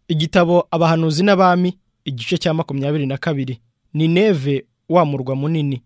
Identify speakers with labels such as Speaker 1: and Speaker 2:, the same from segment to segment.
Speaker 1: igitabo abahanuzi n'abami igice cya makumyabiri na kabiri ni neve wa murwa munini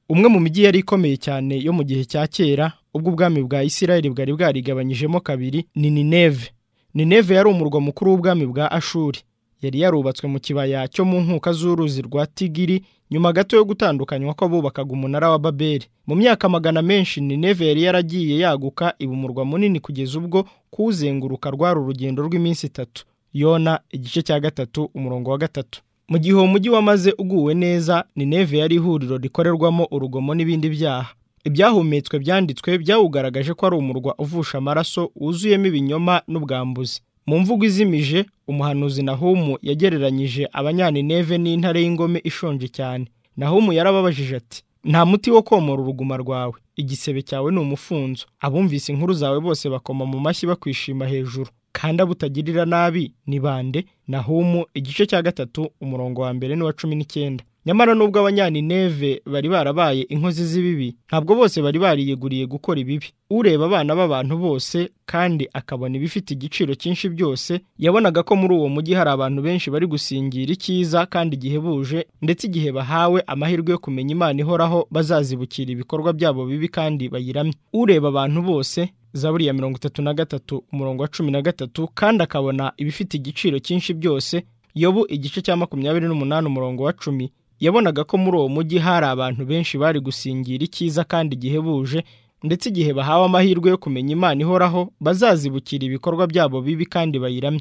Speaker 1: umwe mu mijyi yari ikomeye cyane yo mu gihe cya kera ubwo ubwami bwa isirayeli bwari bwarigabanyijemo kabiri ni nineve nineve yari umurwa mukuru w'ubwami bwa ashuri yari yarubatswe mu kibaya cyo mu nkuka z'uruzi rwa tigiri nyuma gato yo gutandukanywa ko bubakaga umunara wa babeli mu myaka magana menshi nineve yari yaragiye yaguka iba umurwa munini kugeza ubwo kuzenguruka rwari urugendo rw'iminsi itatu yona igice cya gatatu umurongo wa gatatu mu gihe uwo mujyi wamaze uguwe neza nineve yari ihuriro rikorerwamo urugomo n'ibindi byaha ibyahumetswe byanditswe byawugaragaje ko ari umurwa uvusha amaraso wuzuyemo ibinyoma n'ubwambuzi mu mvugo izimije umuhanuzi nahumu yagereranyije abanyanineve n'intare y'ingome ishonje cyane nahumu yarababajije ati nta muti wo komora uruguma rwawe igisebe cyawe ni umufunzo abumvise inkuru zawe bose bakoma mu mashyi bakwishima hejuru kandi abutagirira nabi ni bande nahumu igice cya gatatu umurongo wa mbere n'uwa cumi n'icyenda nyamara nubwo abanyanineve bari barabaye inkozi z'ibibi ntabwo bose bari bariyeguriye gukora ibibi ureba abana b'abantu bose kandi akabona ibifite igiciro cyinshi byose yabonaga ko muri uwo mujyi hari abantu benshi bari gusingira icyiza kandi gihebuje ndetse igihe bahawe amahirwe yo kumenya imana ihoraho bazazibukira ibikorwa byabo bibi kandi bayiramye ureba abantu bose zaburi ya mirongo itatu na gatatu umurongo wa cumi na gatatu kandi akabona ibifite igiciro cyinshi byose yobu igice cya makumyabiri n'umunani umurongo wa cumi yabonaga ko muri uwo mujyi hari abantu benshi bari gusingira icyiza kandi gihebuje ndetse igihe bahawe amahirwe yo kumenya imana ihoraho bazazibukira ibikorwa byabo bibi kandi bayiramye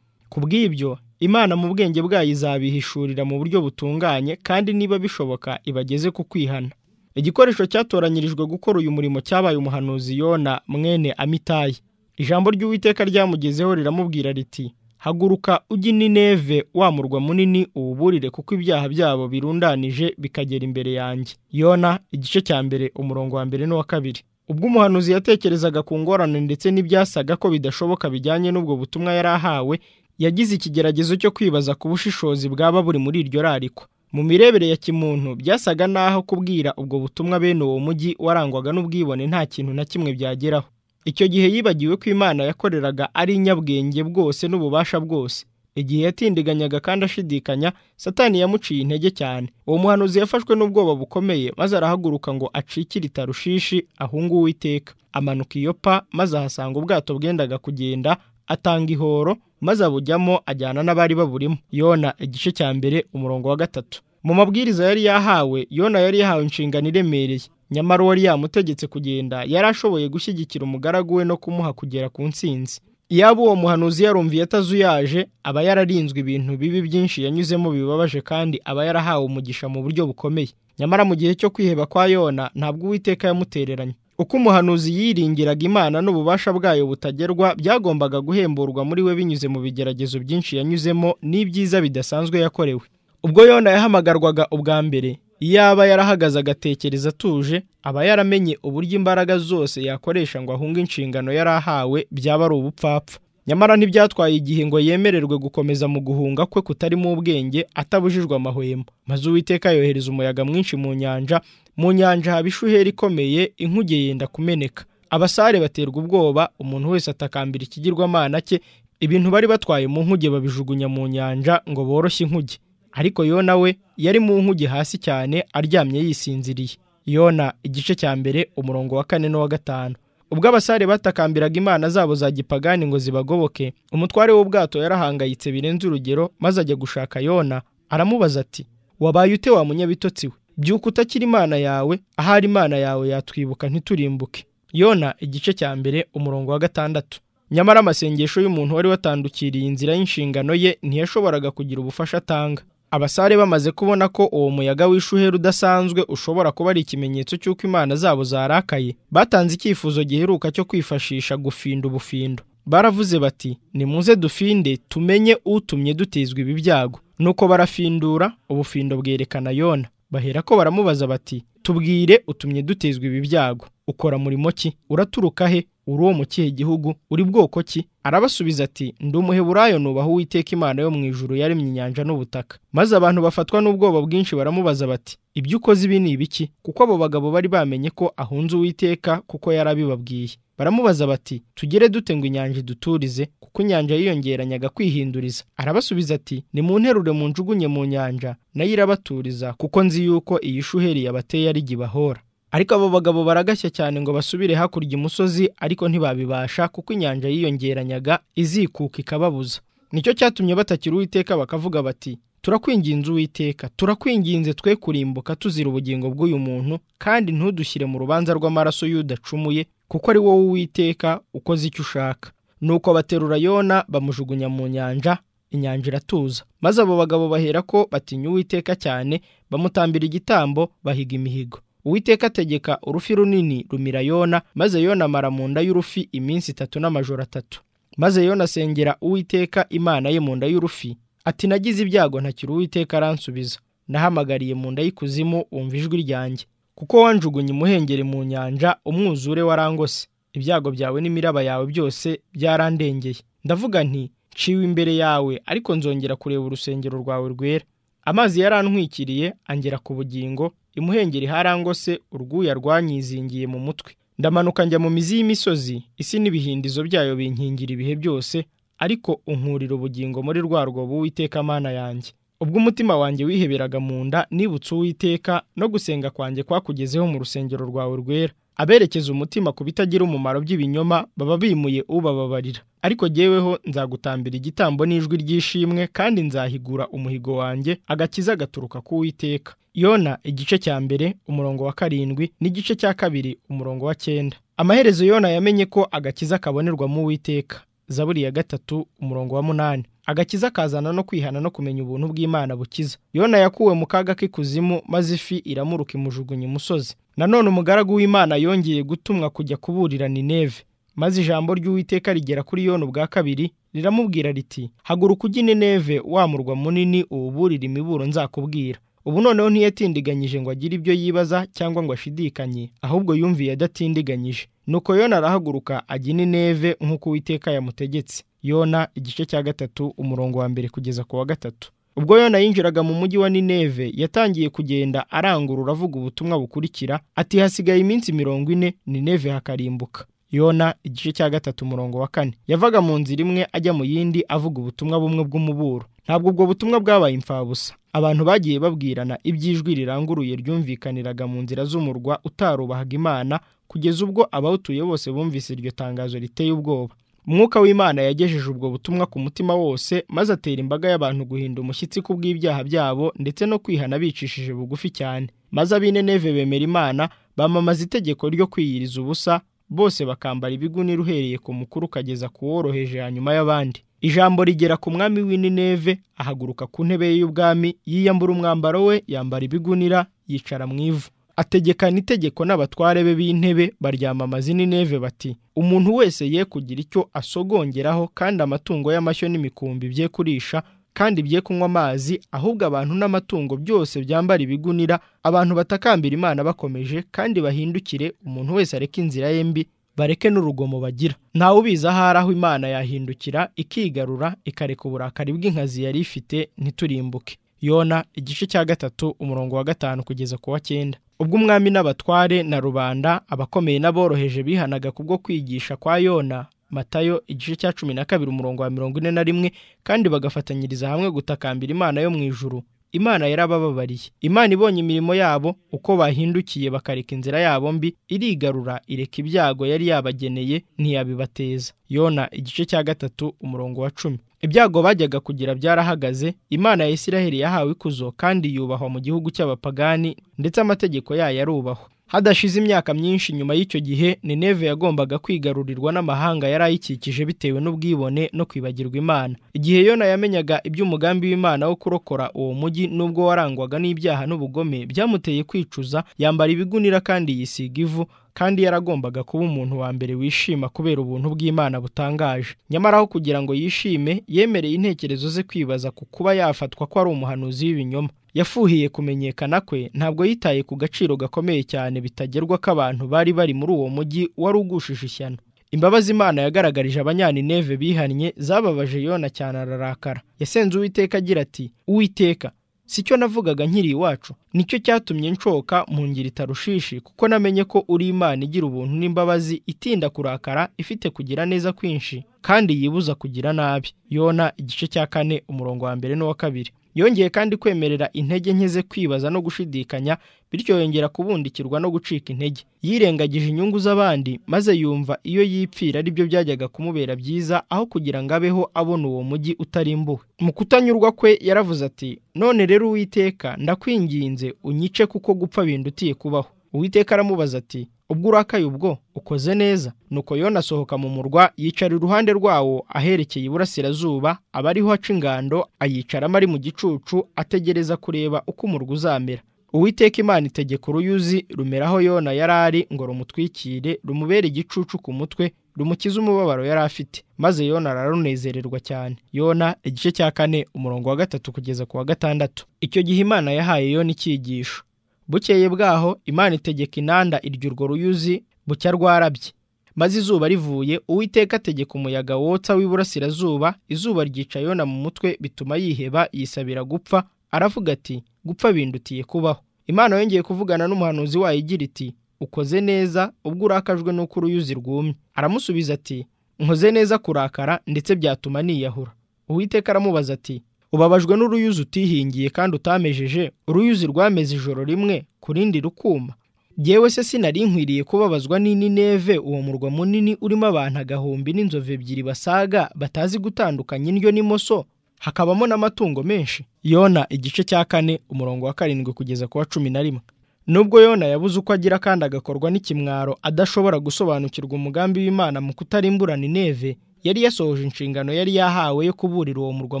Speaker 1: ku bw'ibyo imana mu bwenge bwayo izabihishurira mu buryo butunganye kandi niba bishoboka ibageze ku kwihana igikoresho cyatoranyirijwe gukora uyu murimo cyabaye umuhanuzi yona mwene amitayi ijambo ry'uwiteka ryamugezeho riramubwira riti haguruka ujye nineve wa murwa munini uwuburire kuko ibyaha byabo birundanije bikagera imbere yanjye yona igice cya mbere umurongo wa mbere n'uwa kabiri ubwo umuhanuzi yatekerezaga ku ngorane ndetse n'ibyasaga ko bidashoboka bijyanye n'ubwo butumwa yari ahawe yagize ikigeragezo cyo kwibaza ku bushishozi bwaba buri muri iryo rarikwa mu mirebere ya kimuntu byasaga n'aho kubwira ubwo butumwa bene uwo mujyi warangwaga n'ubwibone nta kintu na kimwe byageraho icyo gihe yibagiwe ko imana yakoreraga ari inyabwenge bwose n'ububasha bwose igihe yatindiganyaga kandi ashidikanya satani yamuciye intege cyane uwo muhanuzi yafashwe n'ubwoba bukomeye maze arahaguruka ngo acikire itarushishi ahungu uwiteka amanuka iyo pa maze ahasanga ubwato bwendaga kugenda atanga ihoro maze abujyamo ajyana n'abari baburimo yona igice cya mbere umurongo wa gatatu mu mabwiriza yari yahawe yona yari yahawe inshingano iremereye nyamara uwari yamutegetse kugenda yari ashoboye gushyigikira umugaragu we no kumuha kugera ku ntsinzi iyaba uwo muhanuzi yarumviye atazuyaje aba yararinzwe ibintu bibi byinshi yanyuzemo bibabaje kandi aba yarahawe umugisha mu buryo bukomeye nyamara mu gihe cyo kwiheba kwa yona ntabwo uwiteka yamutereranye uko umuhanuzi yiringiraga imana n'ububasha bwayo butagerwa byagombaga guhemburwa muri we binyuze mu bigeragezo byinshi yanyuzemo n'ibyiza bidasanzwe yakorewe ubwo yona yahamagarwaga ubwa mbere iyaba yarahagaze agatekereza atuje aba yaramenye uburyo imbaraga zose yakoresha ngo ahunge inshingano yari ahawe byaba ari ubupfapfa nyamara ntibyatwaye igihe ngo yemererwe gukomeza mu guhunga kwe kutarimo ubwenge atabujijwe amahwemo maze uwiteka yohereza umuyaga mwinshi mu nyanja mu nyanja haba ishuheri ikomeye inkuge yenda kumeneka abasare baterwa ubwoba umuntu wese atakambira ikigirwamana cye ibintu bari batwaye mu nkuge babijugunya mu nyanja ngo boroshye inkuge ariko yona we yari mu nkuge hasi cyane aryamye yisinziriye yona igice cya mbere umurongo wa kane n'uwa gatanu ubwo abasare batakambiraga imana zabo za gipagani ngo zibagoboke umutware w'ubwato yarahangayitse birenze urugero maze ajya gushaka yona aramubaza ati wabaye ute wa munyabitotsi we byuka utakira imana yawe ahari imana yawe yatwibuka ntiturimbuke yona igice cya mbere umurongo wa gatandatu nyamara amasengesho y'umuntu wari watandukiriye inzira y'inshingano ye ntiyashoboraga kugira ubufasha atanga abasare bamaze kubona ko uwo muyaga w'ishuheri udasanzwe ushobora kuba ari ikimenyetso cy'uko imana zabo zarakaye batanze icyifuzo giheruka cyo kwifashisha gufinda ubufindo baravuze bati nimuze dufinde tumenye utumye dutizwa ibi byago nuko barafindura ubufindo bwerekana yona bahera ko baramubaza bati tubwire utumye dutizwa ibi byago ukora murimo ki uraturuka he uri uwo mu kihe gihugu uri bwoko ki arabasubiza ati ndi umuheburayo nubaha uwiteka imana yo mu ijuru yaremye inyanja n'ubutaka maze abantu bafatwa n'ubwoba bwinshi baramubaza bati ibyo ukoze ibi ni ibiki kuko abo bagabo bari bamenye ko ahunze uwiteka kuko yari abibabwiye baramubaza bati tugere dute ngo inyanja iduturize kuko inyanja yiyongeranyaga kwihinduriza arabasubiza ati nimunterure munjugunye mu nyanja nayo irabaturiza kuko nzi yuko iyi shuheri yabateye ari jye ibahora ariko abo bagabo baragashya cyane ngo basubire hakurya imusozi ariko ntibabibasha kuko inyanja yiyongeranyaga izikuka ikababuza nicyo cyatumye batakira uwiteka bakavuga bati turakwinginze uwiteka turakwinginze twe kurimbuka tuzira ubugingo bw'uyu muntu kandi ntudushyire mu rubanza rw'amaraso y'udacumuye kuko ari wowe uwiteka ukoze icyo ushaka nuko baterura yona bamujugunya mu nyanja inyanja iratuza maze abo bagabo bahera ko batinya uwiteka cyane bamutambira igitambo bahiga imihigo uwiteka ategeka urufi runini rumira yona maze yona amara mu nda y'urufi iminsi itatu n'amajoro atatu maze yona asengera uwiteka imana ye mu nda y'urufi ati nagize ibyago ntakiri uwiteka aransubiza nahamagariye mu nda y'ikuzimu wumva ijwi ryanjye kuko wanjugunye imuhengeri mu nyanja umwuzure warangose ibyago byawe n'imiraba yawe byose byarandengeye ndavuga nti nciwe imbere yawe ariko nzongera kureba urusengero rwawe rwera amazi yarantwikiriye angera ku bugingo imuhengeri harangose urwuya rwanyizingiye mu mutwe ndamanuka njya mu mizi y'imisozi isi n'ibihindizo byayo binkingira ibihe byose ariko unkurira ubugingo muri rwa rwobo uwiteka amana yanjye ubwo umutima wanjye wiheberaga mu nda nibutse uwiteka no gusenga kwanjye kwakugezeho mu rusengero rwawe rwera aberekeza umutima ku bitagira umumaro by'ibinyoma baba bimuye ubababarira ariko jyeweho nzagutambira igitambo n'ijwi ry'ishimwe kandi nzahigura umuhigo wanjye agakiza gaturuka ku Uwiteka yona igice cya mbere umurongo wa karindwi n'igice cya kabiri umurongo wa cyenda amaherezo yona yamenye ko agakiza kabonerwa mu Uwiteka zaburi ya gatatu umurongo wa munani agakiza kazana no kwihana no kumenya ubuntu bw'imana bukiza yona yakuwe mu kaga k'ikuzimu maze ifi iramuruka imujugunya imusozi nanone umugaragu w'imana yongeye gutumwa kujya kuburira nineve maze ijambo ry'uwiteka rigera kuri yona ubwa kabiri riramubwira riti haguruka ujye nineve wa murwa munini uwuburire imiburo nzakubwira ubu noneho ntiyatindiganyije ngo agire ibyo yibaza cyangwa ngo ashidikanye ahubwo yumviye adatindiganyije nuko yona arahaguruka ajya inineve nk'uko uwiteka yamutegetse yona igice cya gatatu umurongo wa mbere kugeza ku wa gatatu ubwo yona yinjiraga mu mujyi wa nineve yatangiye kugenda arangurura avuga ubutumwa bukurikira ati hasigaye iminsi mirongo ine nineve hakarimbuka yona igice cya gatatu umurongo wa kane yavaga mu nzira imwe ajya mu yindi avuga ubutumwa bumwe bw'umuburo ntabwo ubwo butumwa bwabaye imfabusa abantu bagiye babwirana iby'ijwi riranguruye ryumvikaniraga mu nzira z'umurwa utarubahaga imana kugeza ubwo abawutuye bose bumvise iryo tangazo riteye ubwoba umwuka w'imana yagejeje ubwo butumwa ku mutima wose maze atera imbaga y'abantu guhinda umushyitsi ku bw'ibyaha byabo ndetse no kwihana bicishije bugufi cyane maze ab'ineneve bemera imana bamamaza itegeko ryo kwiyiriza ubusa bose bakambara ibigunira uhereye ku mukuru ukageza ku woroheje hanyuma y'abandi ijambo rigera ku mwami w'ineneve ahaguruka ku ntebe ye y'ubwami yiyambura umwambaro we yambara ibigunira yicara mu ivu ategekana itegeko n'abatware be b'intebe baryamamaza inineve bati umuntu wese ye kugira icyo asogongeraho kandi amatungo y'amashyo n'imikumbi bye kurisha kandi bye kunywa amazi ahubwo abantu n'amatungo byose byambara ibigunira abantu batakambira imana bakomeje kandi bahindukire umuntu wese areke inzira ye mbi bareke n'urugomo bagira ntawe ubizi ahari aho imana yahindukira ikigarura ikareka uburakari bw'inkazi yari ifite ntiturimbuke yona igice cya gatatu umurongo wa gatanu kugeza ku wa cyenda ubwo umwami n'abatware na rubanda abakomeye n'aboroheje bihanaga kubwo kwigisha kwa yona matayo igice cya cumi na kabiri umurongo wa mirongo ine na rimwe kandi bagafatanyiriza hamwe gutakambira imana yo mu ijuru imana yarabababariye imana ibonye imirimo yabo uko bahindukiye bakareka inzira yabo mbi irigarura ireka ibyago yari yabageneye ntiyabibateza yona igice cya gatatu umurongo wa cumi ibyago bajyaga kugira byarahagaze imana ya isiraheli yahawe ikuzo kandi yubahwa mu gihugu cy'abapagani ndetse amategeko yayo arubahwa hadashize imyaka myinshi nyuma y'icyo gihe nineve yagombaga kwigarurirwa n'amahanga yari ayikikije bitewe n'ubwibone no kwibagirwa imana igihe yona yamenyaga iby'umugambi w'imana wo kurokora uwo mujyi n'ubwo warangwaga n'ibyaha n'ubugome byamuteye kwicuza yambara ibigunira kandi yisiga ivu kandi yaragombaga kuba umuntu wa mbere wishima kubera ubuntu bw'imana butangaje nyamara aho kugira ngo yishime yemereye intekerezo ze kwibaza ku kuba yafatwa ko ari umuhanuzi w'ibinyoma yafuhiye kumenyekana kwe ntabwo yitaye ku gaciro gakomeye cyane bitagerwa k'abantu bari bari muri uwo mujyi wari ugushije ishyano imbabazi imana yagaragarije abanyanineve bihannye zababaje yona cyane ararakara yasenze uwiteka agira ati uwiteka si cyo navugaga nkiri iwacu nicyo cyatumye nshoka mu ngiri tarushishi kuko namenye ko uri imana igira ubuntu n'imbabazi itinda kurakara ifite kugira neza kwinshi kandi yibuza kugira nabi yona igice cya kane umurongo wa mbere n'uwa kabiri yongeye kandi kwemerera intege nke ze kwibaza no gushidikanya bityo yongera kubundikirwa no gucika intege yirengagije inyungu z'abandi maze yumva iyo yipfira ari byo byajyaga kumubera byiza aho kugira ngo abeho abona uwo mujyi utarimbuwe mu kutanyurwa kwe yaravuze ati none rero uwiteka ndakwinginze unyice kuko gupfa bindutiye kubaho uwiteka aramubaza ati ubwo urakaye ubwo ukoze neza nuko yona asohoka mu murwa yicara iruhande rwawo aherekeye iburasirazuba aba ariho aca ingando ayicaramo ari mu gicucu ategereza kureba uko umurwa uzamera uwiteka imana itegeka uruyuzi rumeraho yona yari ari ngo rumutwikire rumubere igicucu ku mutwe rumukize umubabaro yari afite maze yona ararunezererwa cyane yona igice cya kane umurongo wa gatatu kugeza ku wa gatandatu icyo gihe imana yahaye yona icyigisho bukeye bwaho imana itegeka inanda iryo urwo ruyuzi bucya rwarabye maze izuba rivuye uwiteka ategeka umuyaga wotsa w'iburasirazuba izuba ryica yona mu mutwe bituma yiheba yisabira gupfa aravuga ati gupfa bindutiye kubaho imana yongeye kuvugana n'umuhanuzi wayo igira iti ukoze neza ubwo urakajwe n'uko uruyuzi rwumye aramusubiza ati nkoze neza kurakara ndetse byatuma niyahura uwiteka aramubaza ati ubabajwe n'uruyuzi utihingiye kandi utamejeje uruyuzi rwameze ijoro rimwe ku rindi rukuma yewe se sinari nkwiriye kubabazwa n'inineve uwo murwa munini urimo abantu agahumbi n'inzovu ebyiri basaga batazi gutandukanya indyo n'imoso hakabamo n'amatungo menshi yona igice cya kane umurongo wa karindwi kugeza ku wa cumi na rimwe nubwo yona yabuze uko agira kandi agakorwa n'ikimwaro adashobora gusobanukirwa umugambi w'imana mu kutarimburana ineve yari yasohoje inshingano yari yahawe yo kuburira uwo murwa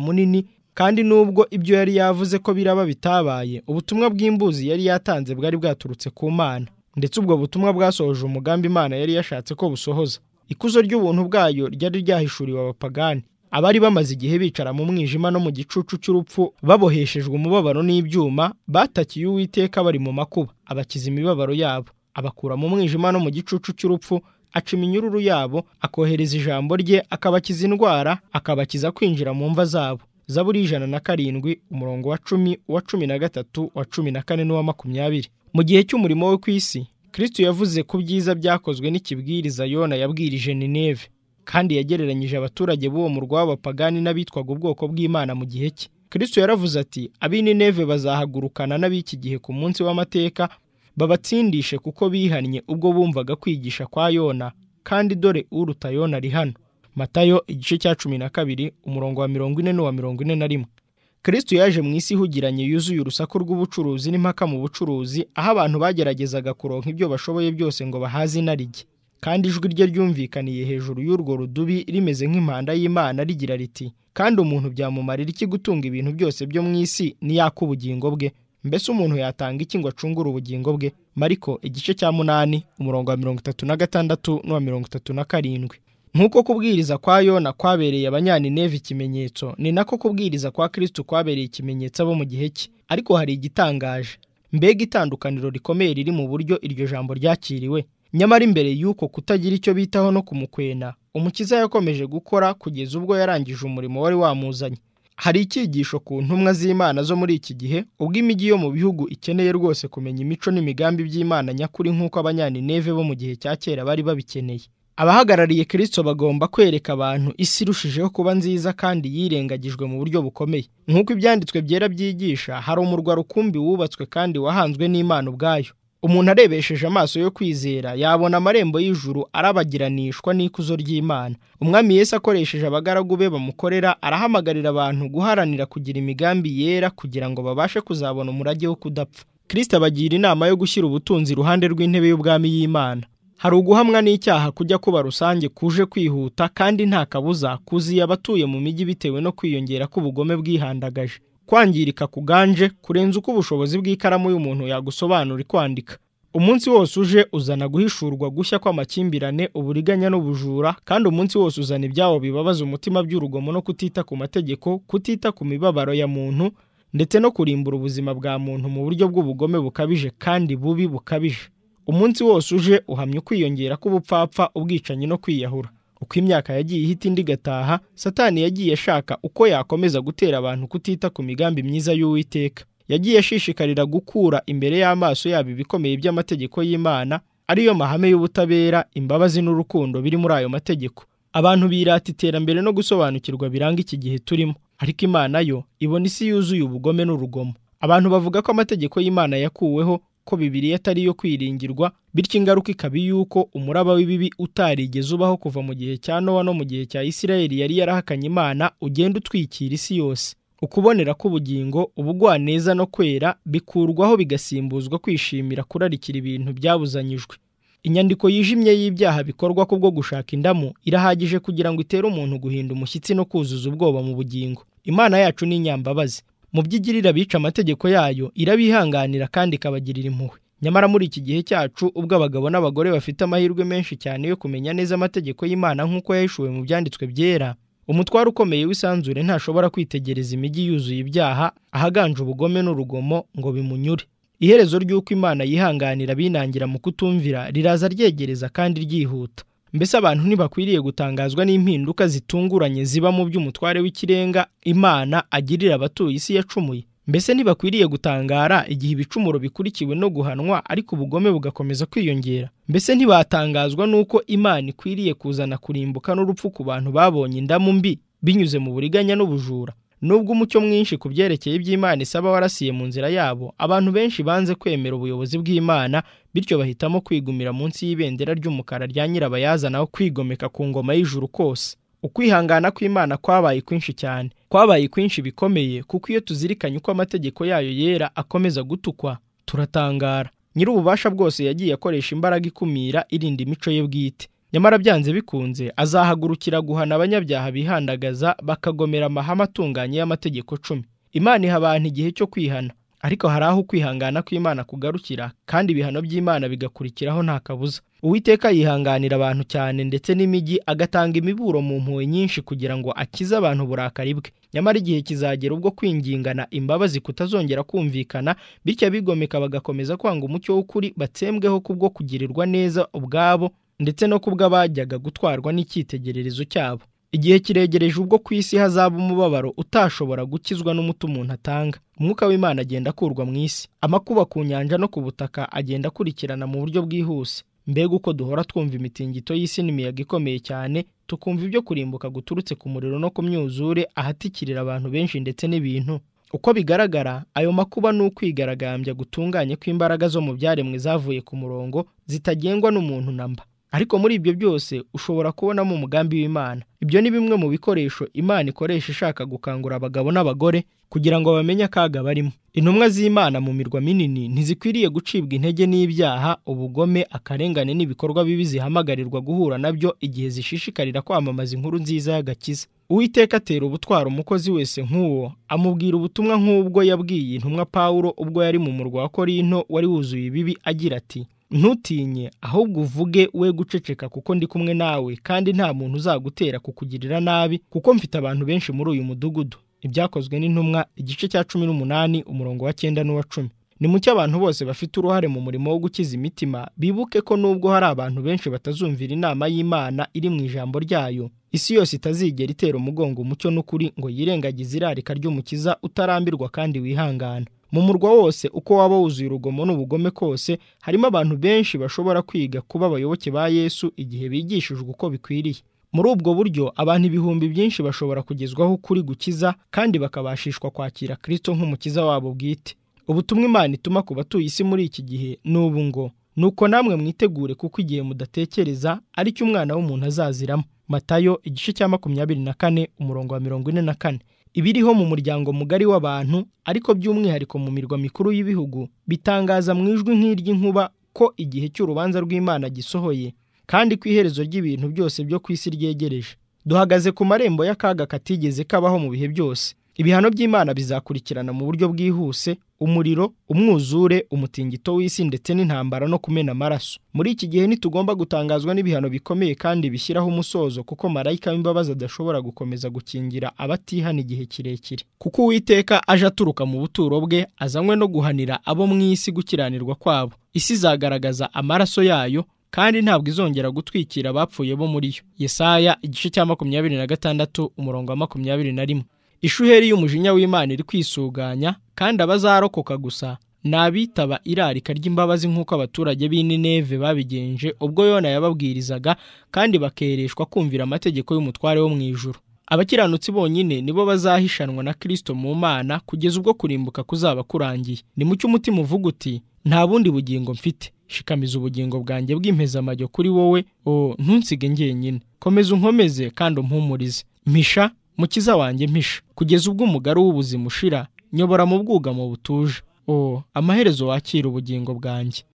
Speaker 1: munini kandi nubwo ibyo yari yavuze ko biraba bitabaye ubutumwa bw'imbuzi yari yatanze bwari bwaturutse ku mana ndetse ubwo butumwa bwasohoje umugambi imana yari yashatse ko busohoza ikuzo ry'ubuntu bwayo ryari ryahishuriwe abapagani abari bamaze igihe bicara mu mwijima no mu gicucu cy'urupfu baboheshejwe umubabaro n'ibyuma batakiye uwiteka bari mu makuba abakiza imibabaro yabo abakura mu mwijima no mu gicucu cy'urupfu aca iminyururu yabo akohereza ijambo rye akabakiza indwara akabakiza kwinjira mu mva zabo zaburi ijana na karindwi umurongo wa cumi uwa cumi na gatatu uwa cumi na kane n'uwa makumyabiri mu gihe cy'umurimo we ku isi kristo yavuze ku byiza byakozwe n'ikibwiriza yona yabwirije nineve kandi yagereranyije abaturage b'uwo murwa w'abapagani n'abitwaga ubwoko bw'imana mu gihe cye kristo yaravuze ati ab'ineve bazahagurukana n'ab'iki gihe ku munsi w'amateka babatsindishe kuko bihannye ubwo bumvaga kwigisha kwa yona kandi dore uruta yona ari hano matayo igice cya cumi na kabiri umurongo wa mirongo ine n'uwa mirongo ine na rimwe kristo yaje mu isi ihugiranye yuzuye urusaku rw'ubucuruzi n'impaka mu bucuruzi aho abantu bageragezaga kuronka ibyo bashoboye byose ngo bahaze inarijye kandi ijwi rye ryumvikaniye hejuru y'urwo rudubi rimeze nk'impanda y'imana rigira riti kandi umuntu byamumarira iki gutunga ibintu byose byo mu isi niyaka ubugingo bwe mbese umuntu yatanga iki ngo acungure ubugingo bwe mariko igice cya munani umurongo wa mirongo itatu na gatandatu n'uwa mirongo itatu na karindwi nk'uko kubwiriza kwa yona kwabereye abanyanineve ikimenyetso ni nako kubwiriza kwa kristo kwabereye ikimenyetso abo mu gihe cye ariko hari igitangaje mbega itandukaniro rikomeye riri mu buryo iryo jambo ryakiriwe nyamara imbere y'uko kutagira icyo bitaho no kumukwena umukiza yakomeje gukora kugeza ubwo yarangije umurimo wari wamuzanye hari icyigisho ku ntumwa z'imana zo muri iki gihe ubwo imijyi yo mu bihugu ikeneye rwose kumenya imico n'imigambi by'imana nyakuri nk'uko abanyanineve bo mu gihe cya kera bari babikeneye abahagarariye kirisito bagomba kwereka abantu isi irushijeho kuba nziza kandi yirengagijwe mu buryo bukomeye nk'uko ibyanditswe byera byigisha hari umurwa rukumbi wubatswe kandi wahanzwe n'imana ubwayo umuntu arebesheje amaso yo kwizera yabona amarembo y'ijuru arabagiranishwa n'ikuzo ry'imana umwami Yesu akoresheje abagaragu be bamukorera arahamagarira abantu guharanira kugira imigambi yera kugira ngo babashe kuzabona umurage wo kudapfa kirisito abagira inama yo gushyira ubutunzi iruhande rw'intebe y'ubwami y'imana hari uguhamwa n'icyaha kujya kuba rusange kuje kwihuta kandi nta kabuza kuziye abatuye mu mijyi bitewe no kwiyongera k'ubugome bwihandagaje kwangirika kuganje kurenza uko ubushobozi bw'ikaramu y'umuntu yagusobanura kwandika umunsi wose uje uzana guhishurwa gushya kw'amakimbirane uburiganya n'ubujura kandi umunsi wose uzana ibyawo bibabaza umutima by'urugomo no kutita ku mategeko kutita ku mibabaro ya muntu ndetse no kurimbura ubuzima bwa muntu mu buryo bw'ubugome bukabije kandi bubi bukabije umunsi wose uje uhamya ukwiyongera k'ubupfapfa ubwicanyi no kwiyahura uko imyaka yagiye ihita indi igataha satani yagiye ashaka uko yakomeza gutera abantu kutita ku migambi myiza y'uwiteka yagiye ashishikarira gukura imbere y'amaso yabo ibikomeye by'amategeko y'Imana ariyo mahame y'ubutabera imbabazi n'urukundo biri muri ayo mategeko abantu birata iterambere no gusobanukirwa biranga iki gihe turimo ariko Imana yo ibona isi yuzuye ubugome n'urugomo abantu bavuga ko amategeko y'Imana yakuweho ko bibiri atari iyo kwiringirwa bityo ingaruka ikaba yuko umuraba w'ibibi utarigeze ubaho kuva mu gihe cya Nowa no mu gihe cya Isirayeli yari yarahakanye Imana ugenda utwikira isi yose ukubonera k'ubugingo ubugwaneza no kwera bikurwaho bigasimbuzwa kwishimira kurarikira ibintu byabuzanyijwe inyandiko yijimye y'ibyaha bikorwa kubwo gushaka indamu irahagije kugira ngo itere umuntu guhinda umushyitsi no kuzuza ubwoba mu bugingo imana yacu ni inyambabazi mu by'igirira bica amategeko yayo irabihanganira kandi ikabagirira impuhwe nyamara muri iki gihe cyacu ubwo abagabo n'abagore bafite amahirwe menshi cyane yo kumenya neza amategeko y'imana nk'uko yahishuwe mu byanditswe byera umutwaro ukomeye w'isanzure ntashobora kwitegereza imijyi yuzuye ibyaha ahaganje ubugome n'urugomo ngo bimunyure iherezo ry'uko imana yihanganira binangira mu kutumvira riraza ryegereza kandi ryihuta mbese abantu ntibakwiriye gutangazwa n'impinduka zitunguranye ziba mu by'umutware w'ikirenga imana agirira abatuye isi yacumuye mbese ntibakwiriye gutangara igihe ibicumuro bikurikiwe no guhanwa ariko ubugome bugakomeza kwiyongera mbese ntibatangazwa n'uko imana ikwiriye kuzana kurimbuka n'urupfu ku bantu babonye indamu mbi binyuze mu buriganya n'ubujura nubwo umucyo mwinshi ku byerekeye iby'imana isaba warasiye mu nzira yabo abantu benshi banze kwemera ubuyobozi bw'imana bityo bahitamo kwigumira munsi y'ibendera ry'umukara rya nyirabayazana aho kwigomeka ku ngoma y'ijuru kose ukwihangana kw'imana kwabaye kwinshi cyane kwabaye kwinshi bikomeye kuko iyo tuzirikanye uko amategeko yayo yera akomeza gutukwa turatangara nyir'ububasha bwose yagiye akoresha imbaraga ikumira irinda imico ye bwite nyamara byanze bikunze azahagurukira guhana abanyabyaha bihandagaza bakagomera amahame atunganye y'amategeko cumi imana iha abantu igihe cyo kwihana ariko hari aho kwihangana kw'imana kugarukira kandi ibihano by'imana bigakurikiraho nta kabuza uwiteka yihanganira abantu cyane ndetse n'imijyi agatanga imiburo mu mpuhwe nyinshi kugira ngo akize abantu uburakari bwe nyamara igihe kizagera ubwo kwingingana imbabazi kutazongera kumvikana bityo abigomeka bagakomeza kwanga umucyo w'ukuri batsembweho kubwo kugirirwa neza ubwabo ndetse no kubwo abajyaga gutwarwa n'icyitegererezo cyabo igihe kiregereje ubwo ku isi hazaba umubabaro utashobora gukizwa n'umuti umuntu atanga umwuka w'imana agenda akurwa mu isi amakuba ku nyanja no ku butaka agenda akurikirana mu buryo bwihuse mbega uko duhora twumva imitingito y'isi n'imiyaga ikomeye cyane tukumva ibyo kurimbuka guturutse ku muriro no ku myuzure ahatikirira abantu benshi ndetse n'ibintu uko bigaragara ayo makuba ni ukwigaragambya gutunganye kw'imbaraga zo mu byaremwe zavuye ku murongo zitagengwa n'umuntu namba ariko muri ibyo byose ushobora kubonamo umugambi w'imana ibyo ni bimwe mu bikoresho imana ikoresha ishaka gukangura abagabo n'abagore kugira ngo bamenye akaga barimo intumwa z'imana mu mirwa minini ntizikwiriye gucibwa intege n'ibyaha ubugome akarengane n'ibikorwa bibi zihamagarirwa guhura nabyo igihe zishishikarira kwamamaza inkuru nziza y'agakiza uwiteka atera ubutwara umukozi wese nk'uwo amubwira ubutumwa nk'ubwo yabwiye intumwa pawulo ubwo yari mu murwa wa korinto wari wuzuye ibibi agira ati ntutinye ahubwo uvuge we guceceka kuko ndi kumwe nawe kandi nta muntu uzagutera kukugirira nabi kuko mfite abantu benshi muri uyu mudugudu ibyakozwe n'intumwa igice cya cumi n'umunani umurongo wa cyenda n'uwa cumi ni mucyo abantu bose bafite uruhare mu murimo wo gukiza imitima bibuke ko nubwo hari abantu benshi batazumvira inama y'imana iri mu ijambo ryayo isi yose itazigera itera umugongo umucyo n'ukuri ngo yirengagize irarika ry'umukiza utarambirwa kandi wihangana mu murwa wose uko waba wuzuye urugomo n'ubugome kose harimo abantu benshi bashobora kwiga kuba abayoboke ba yesu igihe bigishijwe uko bikwiriye muri ubwo buryo abantu ibihumbi byinshi bashobora kugezwaho ukuri gukiza kandi bakabashishwa kwakira kirisito nk'umukiza wabo bwite ubutumwa imana ituma ku batuye isi muri iki gihe ni ubu ngo ni uko namwe mwitegure kuko igihe mudatekereza ari cyo umwana w'umuntu azaziramo matayo igice cya makumyabiri na kane umurongo wa mirongo ine na kane ibiriho mu muryango mugari w'abantu ariko by'umwihariko mu mirwa mikuru y'ibihugu bitangaza mu ijwi nk'iry'inkuba ko igihe cy'urubanza rw'imana gisohoye kandi ku iherezo ry'ibintu byose byo ku isi ryegereje duhagaze ku marembo y'akaga katigeze kabaho mu bihe byose ibihano by'imana bizakurikirana mu buryo bwihuse umuriro umwuzure umutingito w'isi ndetse n'intambara no kumena amaraso muri iki gihe ntitugomba gutangazwa n'ibihano bikomeye kandi bishyiraho umusozo kuko marayika w'imbabazi adashobora gukomeza gukingira abatihana igihe kirekire kuko uwiteka aje aturuka mu buturo bwe azanywe no guhanira abo mu isi gukiranirwa kwabo isi izagaragaza amaraso yayo kandi ntabwo izongera gutwikira abapfuye bo muri yo yesaya igice cya makumyabiri na gatandatu umurongo wa makumyabiri na rimwe ishuheri y'umujinya w'imana iri kwisuganya kandi abazarokoka gusa ni abitaba irarika ry'imbabazi nk'uko abaturage b'Nineve babigenje ubwo yona yababwirizaga kandi bakereshwa kumvira amategeko y'umutware wo mu ijuru abakiranutsi bonyine nibo bazahishanwa na kirisito mu mana kugeza ubwo kurimbuka kuzaba kurangiye ni mu cy'umutima uvuga uti nta bundi bugingo mfite shikamiza ubugingo bwanjye bw'impezamajyo kuri wowe o ntunsige njyenyine komeza unkomeze kandi umpumurize mpisha mukiza wanjye mpisha kugeza ubwo umugari w'ubuzima ushira nyobora mu bwugamo butuje o amaherezo wakira ubugingo bwanjye